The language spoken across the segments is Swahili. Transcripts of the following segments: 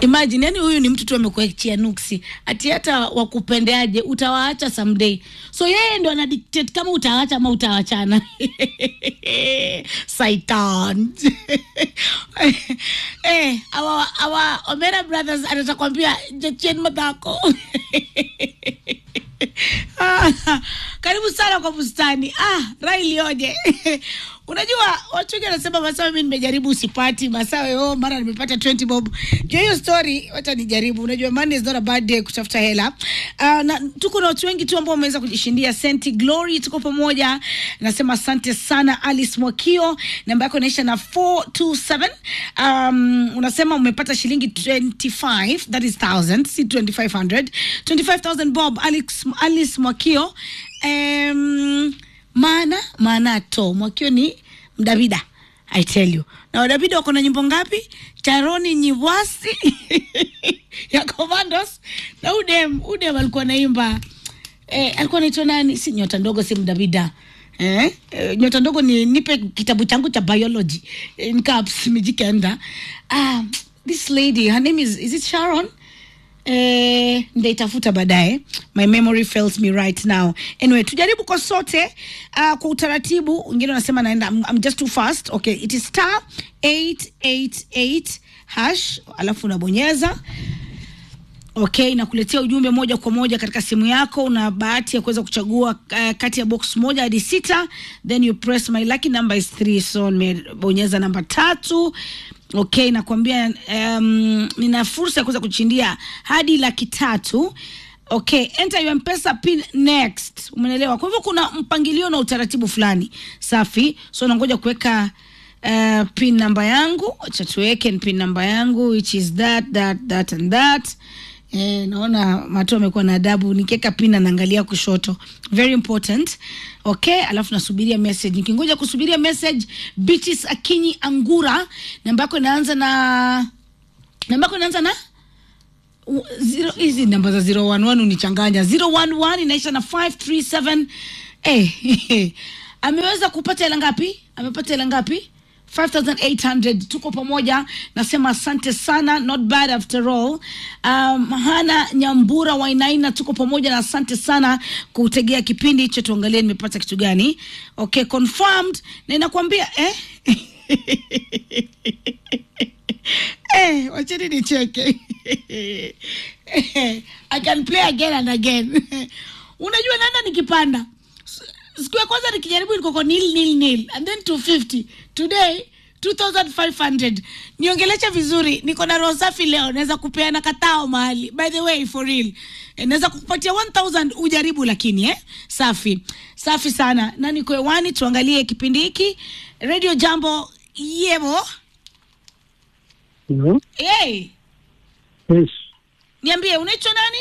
imagine yani huyu ni mtu tu amekuachia nuksi ati hata wakupendeaje utawaacha someday so yeye ndo ana dictate kama utaacha ama utaachana saitan eh, awa, awa omera brothers anatakwambia jachien madhako Ah, karibu sana kwa bustani ah, rai ilioje unajua watu wengi wanasema masawe mi nimejaribu usipati masawe oh, mara nimepata 20 bob juu hiyo story wacha nijaribu unajua money is not a bad day kutafuta hela uh, na tuko na watu wengi tu ambao wameweza kujishindia senti glory tuko pamoja nasema asante sana alice mwakio namba yako inaisha na 427 um, unasema umepata shilingi 25 that is 1000 si 2500 25000 bob alice, alice mwakio um, maana maana to mwakio ni mdavida i tell you na wadavida wako na nyimbo ngapi charoni nyivwasi ya commandos na udem udem alikuwa naimba eh, alikuwa naitwa nani si nyota ndogo si mdavida Eh, eh, nyota ndogo ni nipe kitabu changu cha biology in caps mijikenda ah, this lady her name is, is it sharon eh, ndaitafuta baadaye my memory fails me right now anyway tujaribu kwa sote uh, kwa utaratibu wengine wanasema naenda I'm, I'm just too fast okay it is star 888 hash alafu unabonyeza okay nakuletea ujumbe moja kwa moja katika simu yako una bahati ya kuweza kuchagua uh, kati ya box moja hadi sita then you press my lucky number is three so nimebonyeza namba tatu okay nakwambia um, nina fursa ya kuweza kuchindia hadi laki tatu okay enter your mpesa pin next umenelewa kwa hivyo kuna mpangilio na utaratibu fulani safi so nangoja kuweka uh, pin namba yangu acha tuweke pin namba yangu which is that that that and that Eh, naona mato amekuwa na adabu nikiweka pin anaangalia kushoto very important okay alafu nasubiria message nikingoja kusubiria message Beatrice akinyi angura namba yako inaanza na namba yako inaanza na U- zero hizi namba za 011 unichanganya 011 inaisha na 537 eh, ameweza kupata hela ngapi amepata hela ngapi 5800 tuko pamoja nasema asante sana not bad after all um, hana nyambura wainaina tuko pamoja na asante sana kutegea kipindi hicho tuangalie nimepata kitu gani okay confirmed na inakwambia eh? eh, wacheni nicheke I can play again and again unajua naenda nikipanda S- siku ya kwanza nikijaribu nikoko nil nil nil and then 250 today 2500 niongelecha vizuri niko na roho safi leo naweza kupeana katao mahali by the way for real Eh, naweza kukupatia 1000 ujaribu lakini eh? safi safi sana na niko hewani tuangalie kipindi hiki radio jambo yebo No? hey, Yes. niambie unaitwa nani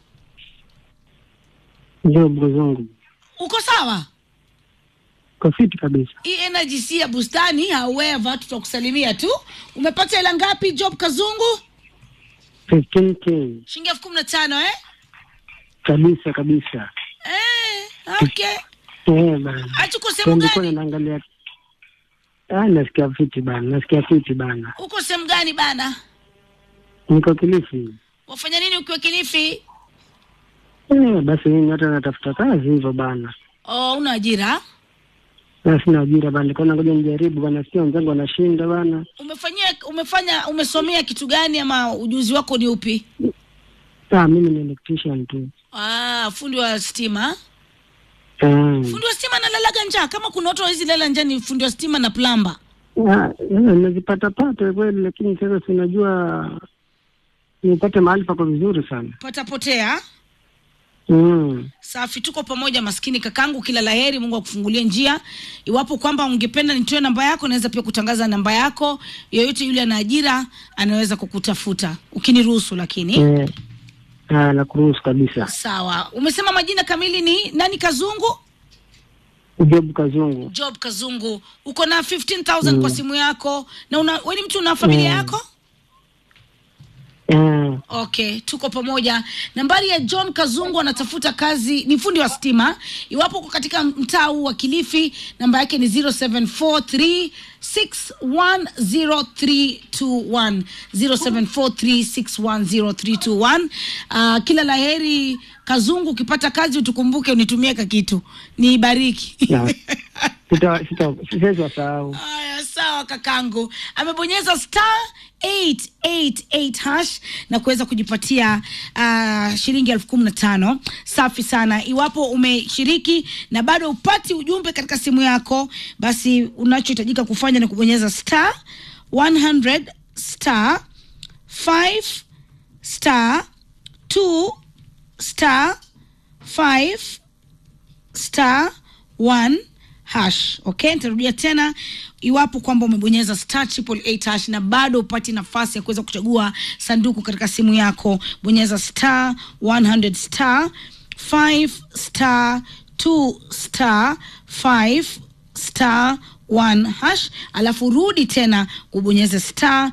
Ndio mgozongu. uko sawa Kwa fiti kabisa. hii energy si ya bustani however tutakusalimia tu umepata hela ngapi job kazungu 15k. shilingi elfu kumi na tano eh? Kabisa kabisa. Eh, okay Eh bana. achuko sehemu Nilikuwa gani naangalia. Ah, nasikia fiti bana. Nasikia fiti bana. uko sehemu gani bana Niko Kilifi. wafanya nini ukiwa kilifi Eh, basi mimi hata natafuta kazi hivyo bana. oh, una ajira Na sina ajira bana. Nilikuwa ngoja nijaribu bana. Sio wenzangu wanashinda bana. umefanyia umefanya umesomea kitu gani ama ujuzi wako ni upi Ah, mimi ni electrician tu. ah, fundi wa stima Eh. fundi wa stima analalaga njaa kama kuna watu hawezi lala njaa ni fundi wa stima na plamba Ah, eh, nazipata pata kweli lakini sasa sinajua nipate mahali pako vizuri sana. patapotea Mm. safi tuko pamoja maskini kakangu kila laheri mungu akufungulie njia iwapo kwamba ungependa nitoe namba yako naweza pia kutangaza namba yako yoyote yule ana ajira anaweza kukutafuta ukiniruhusu lakini Eh. Ah, nakuruhusu kabisa. sawa umesema majina kamili ni nani kazungu Job Kazungu. job kazungu uko na 15000 kwa simu yako na una, we ni mtu una familia Mm. yako Eh, Okay, tuko pamoja. Nambari ya John Kazungu anatafuta kazi, ni fundi wa stima. Iwapo uko katika mtaa huu wa Kilifi, namba yake ni 0743610321 0743610321. Uh, kila laheri Kazungu, ukipata kazi utukumbuke, unitumie kakitu niibariki. na sita sita siwezi wasahau. Haya, sawa kakangu. Amebonyeza star 888 hash na kuweza kujipatia uh, shilingi elfu kumi na tano. Safi sana. Iwapo umeshiriki na bado upati ujumbe katika simu yako, basi unachohitajika kufanya ni kubonyeza star 100 star 5 star 2 star 5 star 1 hash. Okay, nitarudia tena, iwapo kwamba umebonyeza star triple eight hash na bado upati nafasi ya kuweza kuchagua sanduku katika simu yako, bonyeza star 100 star 5 star 2 star 5 star 1 hash, alafu rudi tena ubonyeze star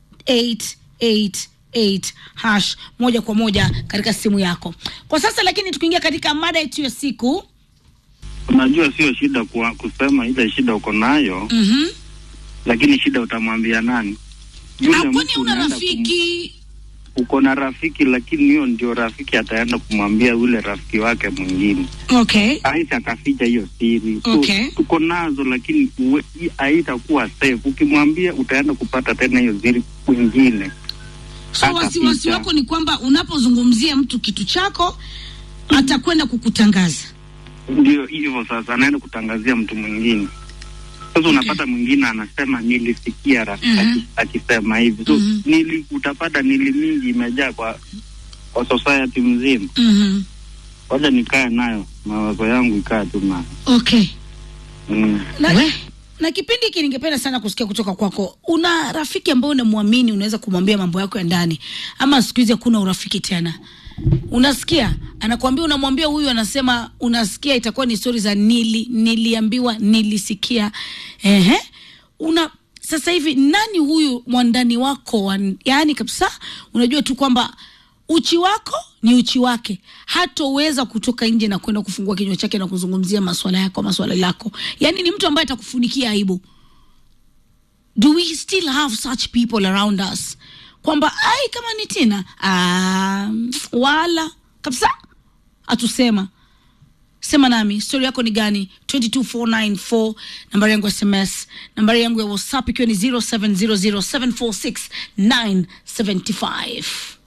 888 hash moja kwa moja katika simu yako kwa sasa. Lakini tukiingia katika mada yetu ya siku Unajua, sio shida kuwa, kusema ile shida uko nayo mm lakini shida utamwambia nani? Yule kwani mtu una unaenda rafiki kum- uko na rafiki, lakini hiyo ndio rafiki ataenda kumwambia yule rafiki wake mwingine, okay aisha akaficha hiyo siri. So, Okay. tuko nazo lakini uwe- i- haitakuwa safe. Ukimwambia utaenda kupata tena hiyo siri kwingine. so Hata wasiwasi picha. wako ni kwamba unapozungumzia mtu kitu chako atakwenda kukutangaza Ndio hivyo sasa, anaenda kutangazia mtu mwingine. Sasa unapata mwingine anasema nilisikia rafiki Mhm. aki- akisema hivi, so Mhm. nili, utapata nili mingi imejaa kwa kwa society mzima. mm Wacha nikae nayo, mawazo yangu ikae tu nayo okay mm. na, na kipindi hiki ningependa sana kusikia kutoka kwako. Una rafiki ambaye unamwamini, unaweza kumwambia mambo yako ya ndani, ama siku hizi hakuna urafiki tena? Unasikia anakuambia, unamwambia huyu, anasema unasikia, itakuwa ni stori za nili, niliambiwa, nilisikia. Ehe, una sasa hivi nani huyu mwandani wako wa, yani kabisa unajua tu kwamba uchi wako ni uchi wake, hatoweza kutoka nje na kwenda kufungua kinywa chake na kuzungumzia maswala yako maswala lako. Yani ni mtu ambaye atakufunikia aibu. Do we still have such people around us, kwamba ai kama ni Tina ah, wala kabisa hatusema sema nami stori yako ni gani 22494 nambari yangu ya sms nambari yangu ya whatsapp ikiwa ni 0700746975